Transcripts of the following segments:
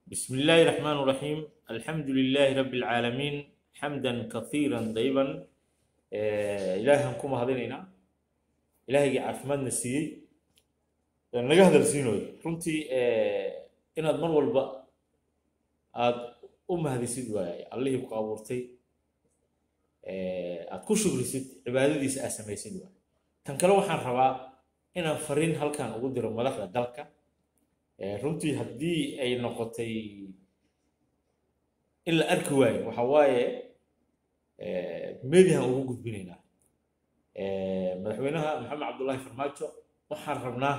بسم الله الرحمن الرحيم الحمد لله رب العالمين حمدا كثيرا طيبا آه، إلهكم هذينينا إلهي عافمدنا سيي naga hadalsiinooyo runtii inaad mar walba aad u mahadisid waayay allihii ku abuurtay aad ku shugrisid cibaadadiisa aad samaysid waay tan kale waxaan rabaa inaan fariin halkan ugu diro madaxda dalka runtii haddii ay noqotay in la arki waayo waxa waaye mediahan ugu gudbinaynaa madaxweynaha maxamed cabdullaahi farmaajo waxaan rabnaa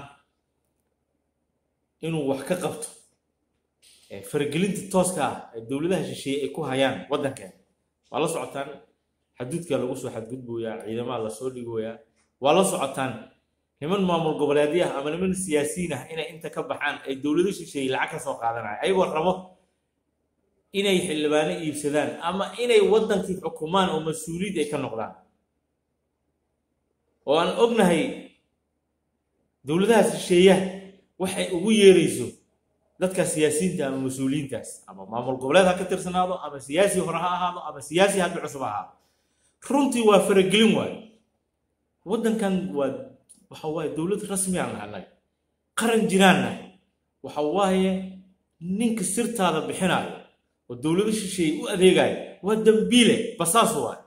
inuu wax ka qabto faragelinta tooska ah ee dowladaha shisheeye ay ku hayaan waddankeena waa la socotaan xaduudkaa lagu soo xadgudbooyaa ciidamaha lasoo dhigoyaa waa la socotaan niman maamul goboleedyo ah ama niman siyaasiyiin ah inay inta ka baxaan ay dowlado shisheeye lacag ka soo qaadanaya ayagoo rabo inay xildhibaano iibsadaan ama inay waddankii xukumaan oo mas-uuliyad ay ka noqdaan oo aan ognahay dowladaha shisheeyaha waxay ugu yeerayso dadka siyaasiyiinta ama mas-uuliyiintaas ama maamul goboleed ha ka tirsanaado ama siyaasi hore ha ahaado ama siyaasi hadda cusub ha ahaado runtii waa faragelin waayo waddankan waa waxa waaye dowlad rasmi aan nahay annaga qaran jiraan nahay waxa waaye ninka sirtaada bixinaayo oo dowlado shisheeye u adeegaayo waa dambiile basaas waayo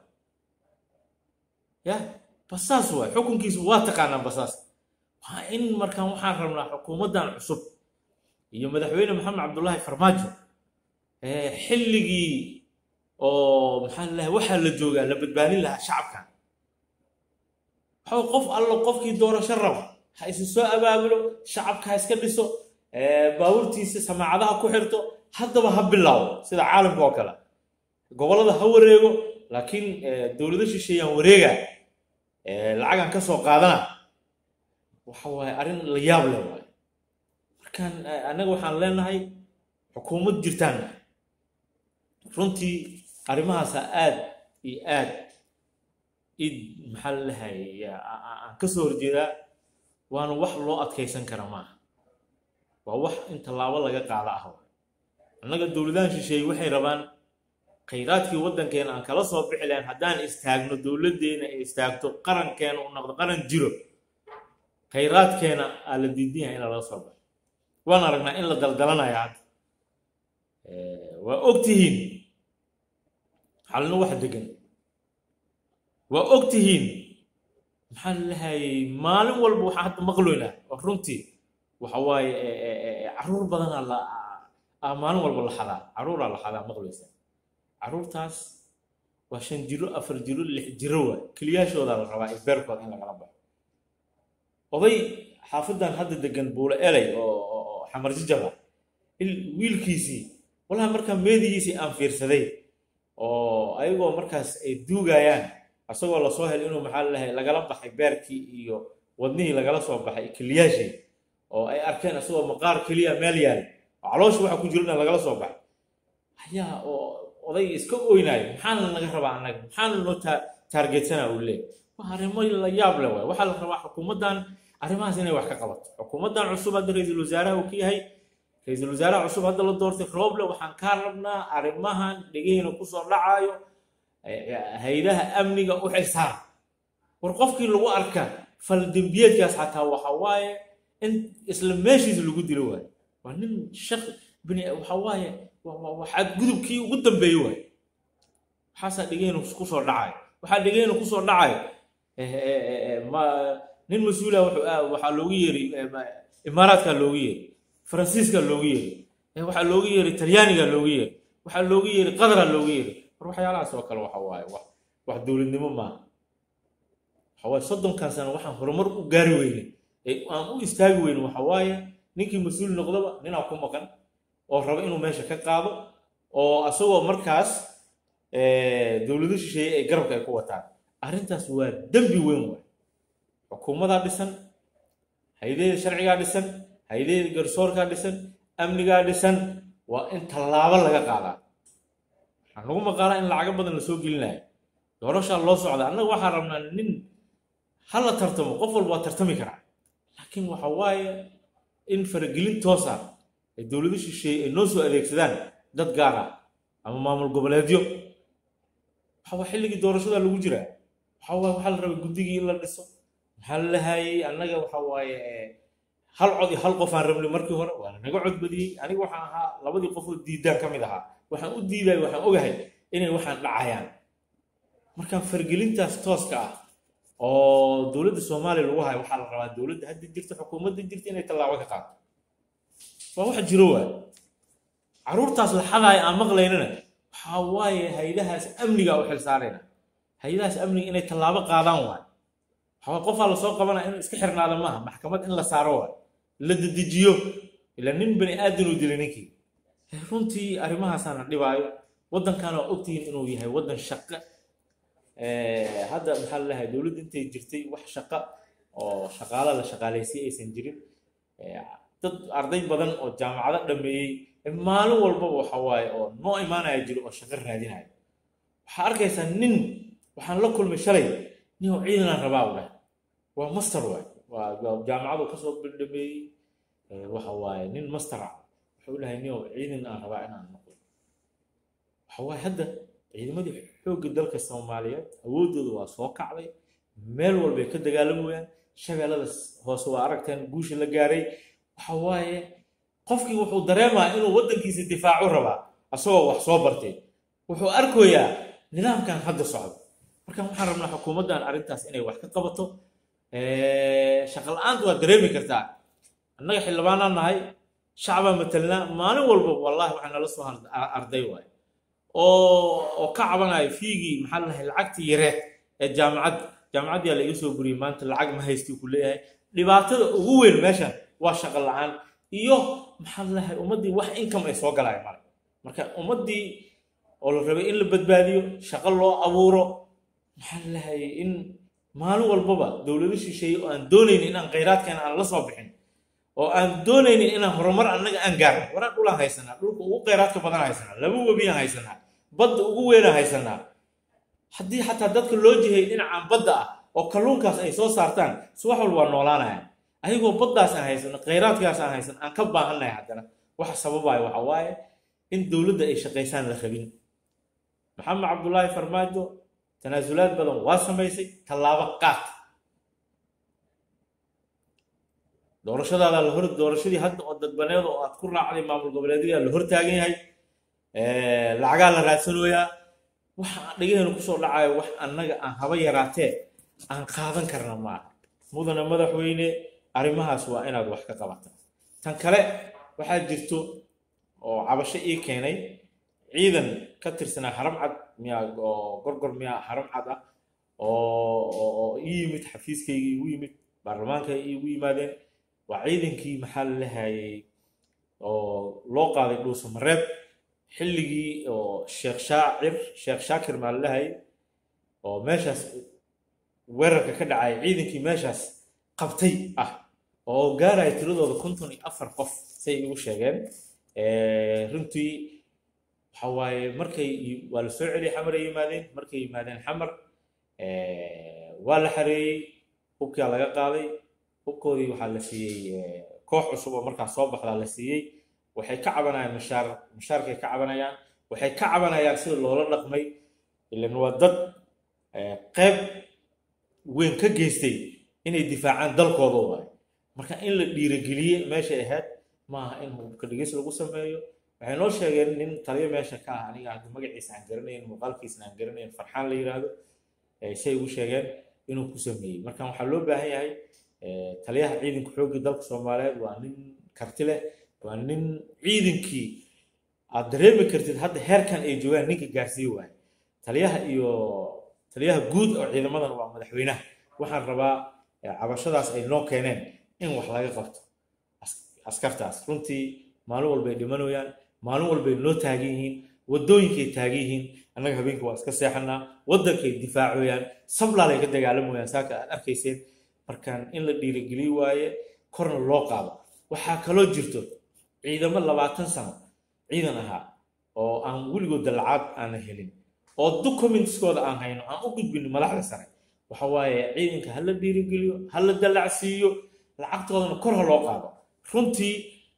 ya basaas waayo xukunkiisu waa taqaanaan basaas waa in markaan waxaan rabnaa xukuumaddan cusub iyo madaxweyne maxamed cabdullaahi farmaajo xilligii oo maxaa lalahay waxaa la joogaa la badbaadin lahaa shacabkan waxaa qof allo qofkii doorasho raba ha isu soo abaabulo shacabka ha iska dhiso baabuurtiisa samaacadaha ku xirto haddaba ha bilaabo sida caalamka oo kale gobollada ha wareego laakiin dowlado shisheeyaan wareega lacagan ka soo qaadana waxa waaye arrin la yaab leh waaye markaan annaga waxaan leenahay xukuumad jirtaan nahay runtii arrimahaasa aad iyo aad id maxaa lalahay aan ka soo horjeedaa waana wax loo adkaysan kara maaha waa wax in tallaabo laga qaada ah annaga dowladahan shisheeye waxay rabaan khayraadkii waddankeena aan kala soo bixi lahayn haddaan istaagno dowladdeena ay istaagto qarankeena u noqdo qaran jiro khayraadkeena aa la diidan yahay in lala soo baxo waan aragnaa in la daldalanaya hadda waa og tihiin xalina wax degan waa og tihiin maxaa lahayay maalin walba waxaan hadda maqloynaa oo runtii waxa waaye caruur badanaa la ah maalin walba la xadaa caruuraa la xadaa maqloysa caruurtaas waa shan jiro afar jiro lix jiro waay keliyaashoodaa la rabaa isbeerkooda in lagala baxo oday xaafadan hadda degan buule eley oo xamar jijaba wiilkiisii walaha markaa meedigiisii aan fiirsaday oo ayagoo markaas ay duugayaan asagoo lasoo helay inuu maxaa lalahay lagala baxay beerkii iyo wadnihii lagala soo baxay keliyaashii oo ay arkeen asagoo maqaar keliya meel yaal oo caloosha waxa ku jirana lagala soo baxay ayaa oo oday iska oynaayo maxaana naga rabaa annaga maxaana noo taargetsanaa uu leeyahy waa arrimo la yaab leh waay waxaa la rabaa xukuumaddan arrimahaas inay wax ka qabato xukuumaddan cusub hadda ra-iisul wasaaraha uu ka yahay ra-iisul wasaaraha cusub hadda la doortay rooble waxaan kaa rabnaa arrimahan dhegeyna kusoo dhacaayo haydaha amniga u xilsaar war qofkii lagu arka faldembiyeedkaas xataa waxa waaye in isla meeshiisa lagu dilo waayo waa nin shaq bini waxa waaye waxaad gudubkii ugu dambeeye waayo waxaasaa dhegeyna kusoo dhacayo waxaa dhegeyna kusoo dhacayo nin mas-uula waxaa loogu yeeri imaaraadkaa loogu yeeri faransiiskaa loogu yeeri waxaa loogu yeeri talyaanigaa loogu yeeri waxaa loogu yeeri qadaraa loogu yeeri war waxyaalahaas oo kale waxa waaye wax dowladnimo maaha waxa waaye soddonkan sano waxaan horumar u gaari weyne ee aan u istaagi weyne waxa waaye ninkii mas-uul noqdaba ninaa ku maqan oo raba inuu meesha ka qaado oo asagoo markaas dowlado shisheeye ay garabka ay ku wataan arrintaas waa dembi weyn waay xukuumadaa dhisan haydeeda sharcigaa dhisan haydeeda garsoorkaa dhisan amnigaa dhisan waa in tallaabo laga qaadaa waxaa nagu maqaalaa in lacago badan la soo gelinayo doorashaa loo socda annaga waxaan rabnaa nin ha la tartamo qof walba waa tartami karaa laakiin waxa waaye in faragelin toosa ee dowlado shisheeye ay noo soo adeegsadaan dad gaar ah ama maamul goboleedyo waxa waa xilligii doorashada lagu jiraa waxa waa waxaa la rabay guddigii in la dhiso maxaa la lahayay annaga waxa waaye hal cod iyo hal qof aan rabnay markii hore waa lanaga cod badiyey aniga waxaan ahaa labadii qof oo diidaan ka mid ahaa waxaan u diiday waxaan ogahay inay waxaan dhacayaan markaan fargelintaas tooska ah oo dowladda soomaaliya lagu hayo waxaa la rabaa dowladda hadda jirta xukuumadda jirta inay tallaabo ka qaato waa wax jiro waay caruurtaas la xadaaya aan maqlaynana waxaa waaye haydahaas amniga u xilsaarayna haydahaas amniga inay tallaabo qaadaan waay waxaa qofaa lasoo qabanaya inuu iska xirnaado maaha maxkamad in la saaro waay la dedejiyo ila nin bani aadan uu dilay ninkii runtii arrimahaasaana dhibaayo waddankan waa ogtihiin inuu yahay waddan shaqo hadda maxaa lalahay dowladda intay jirtay wax shaqo oo shaqaala la shaqaalaysiy aysan jirin dad arday badan oo jaamacado dhameeyey maalin walbaba waxa waaye oo noo imaanaya jiro oo shaqo raadinaya waxaa arkaysaa nin waxaan la kulmay shalay nin oo ciidanaan rabaa u dhahay waa master waay waa jaamacadu kasoo bildhameeyey waxa waaye nin master ah wuxuu dhahay nin oo ciidan aan rabaa inaan noqdo waxa waaye hadda ciidamadii xoogga dalka soomaaliyeed awooddooda waa soo kacday meel walbay ka dagaalamayaan shabeellada hoose waa aragteen guusha la gaaray waxa waaye qofkii wuxuu dareemaa inuu waddankiisa difaacu rabaa asagoo wax soo bartay wuxuu arkayaa nidaamkan hadda socdo marka waxaan rabnaa xukuumaddan arrintaas inay wax ka qabato shaqa la-aanta waad dareemi kartaa annaga xildhibaanaan nahay shacbaa matelnaa maalin walba wallahi waxaa nala soo arday waay oo oo ka cabanayo fiigii maxaa lahay lacagtii yareed ee jaamacad jaamacaddiyaa la iga soo buriyey maanta lacag ma haystii ku leeyahay dhibaatada ugu weyn meeshan waa shaqo la-aan iyo maxaa lahay ummaddii wax income ay soo galaayo male marka ummaddii oo la rabay in la badbaadiyo shaqo loo abuuro maxaa lahay in maalin walbaba dowlado shisheeye oo aan doonaynin inaan khayraadkeena aan la soo bixin oo aan doonaynin inaan horumar annaga aan gaarno waraan dhulaan haysanaa dhulka ugu khayraadka badan haysanaa laba webiyaan haysanaa badda ugu weynaan haysanaa haddii xataa dadka loo jihayy dhinacaan badda ah oo kalluunkaas ay soo saartaan si wax walba waa noolaanayaan ayagoo baddaas aan haysano khayraadkaas aan haysan aan ka baahannahay haddana waxa sababaayo waxa waaye in dowladda ay shaqaysaan la rabin maxamed cabdulaahi farmaajo tanaasulaad badan waa samaysay tallaabo qaad doorashadaada la hor doorashadii hadda oo dadbaneed oo aad ku raacday maamul goboleedyada la hor taagan yahay lacagaa la raadsanooyaa waxa dhigaheenu kusoo dhacayo wax annaga aan haba yaraatee aan qaadan karna maaha mudana madaxweyne arrimahaas waa inaad wax ka qabata tan kale waxaa jirto oo cabasho ii keenay ciidan ka tirsanaa haram cad miyaa oo gorgor miyaa haram cad ah oo ii yimid xafiiskaygii igu yimid baarlamaanka igu yimaadeen waa ciidankii maxaa la lahayay oo loo qaaday dhuusa mareeb xilligii oo sheekh shaacir sheekh shaakir maa la lahayay oo meeshaas weerarka ka dhacay ciidankii meeshaas qabtay ah oo gaaraya tiradooda konton iyo afar qof say igu sheegeen runtii waxa waaye markay waa la soo celiyay xamar ay yimaadeen markay yimaadeen xamar waa la xareeyey hubkaa laga qaaday hubkoodii waxaa la siiyey koox cusub oo markaas soo baxdaa la siiyey waxay ka cabanayaan mashaar mashaarkay ka cabanayaan waxay ka cabanayaan sida loola dhaqmay ilan waa dad qayb weyn ka geystay inay difaacaan dalkooda waay marka in la dhiirogeliye meeshay ahayd maaha in hubka dhigis lagu sameeyo waxay noo sheegeen nin taliyo meesha ka ah aniga hadda magaciisa aan garanayn muuqaalkiisna aan garanayn farxaan la yiraahdo say ugu sheegeen inuu ku sameeyey marka waxaa loo baahan yahay taliyaha ciidanka xoogga dalka soomaaliyeed waa nin karti leh waa nin ciidankii aad dareemi kartid hadda heerkan ay joogaan ninka gaarsiiye waaye taliyaha iyo taliyaha guud oo ciidamadan waa madaxweynaha waxaan rabaa cabashadaas ay noo keeneen in wax laga qabto askartaas runtii maalin walbay dhimanayaan maalin walbay noo taagan yihiin waddooyinkay taagan yihiin annaga habeenka waa iska seexanaa waddankay difaacoyaan sablaalay ka dagaalamayaan saaka aad arkayseen markaan in la dhiirigeliy waaye korna loo qaado waxaa kaloo jirto ciidamo labaatan sano ciidan ahaa oo aan weligood dallacaad aanan helin oo documentskooda aan hayno aan u gudbin madaxda sare waxa waaye ciidanka ha la dhiirigeliyo ha la dallacsiiyo lacagtoodana kor ha loo qaado runtii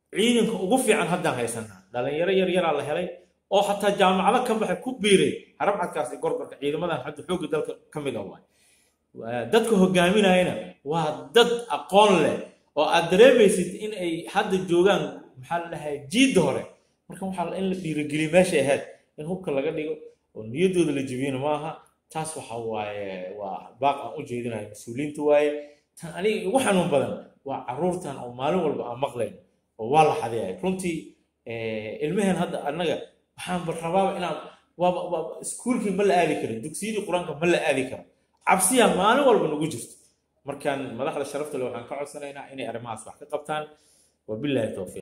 ciidanka ugu fiican haddaan haysanaa dhalinyaro yar yaraa la helay oo xataa jaamacado ka baxay ku biiray harabcadkaas iyo gorgorka ciidamadan hadda xoogga dalka ka mid a waay dadka hogaaminayana waa dad aqoon leh oo aad dareemaysid in ay hadda joogaan maxaa la dhahay jiidda hore marka waxaa in la dhiirigeliyo meeshay ahayd in hubka laga dhigo oo niyaddooda la jebiyana maaha taas waxa waaye waa baaq aan u jeedinayo mas-uuliyiinta waaye tan aniga igu xanuun badan waa caruurtan oo maalin walba aan maqlayn oo waa la xadeeyay runtii ilmaheen hadda annaga waxaan rabaaba inaan waaba waaba iskuulkii ma la aadi karin dugsiyadii qur-aanka ma la aadi karo cabsiyaa maalin walba nagu jirto markaan madaxda sharafta le waxaan ka codsanaynaa inay arrimahaas wax ka qabtaan wabilaahi towfiiq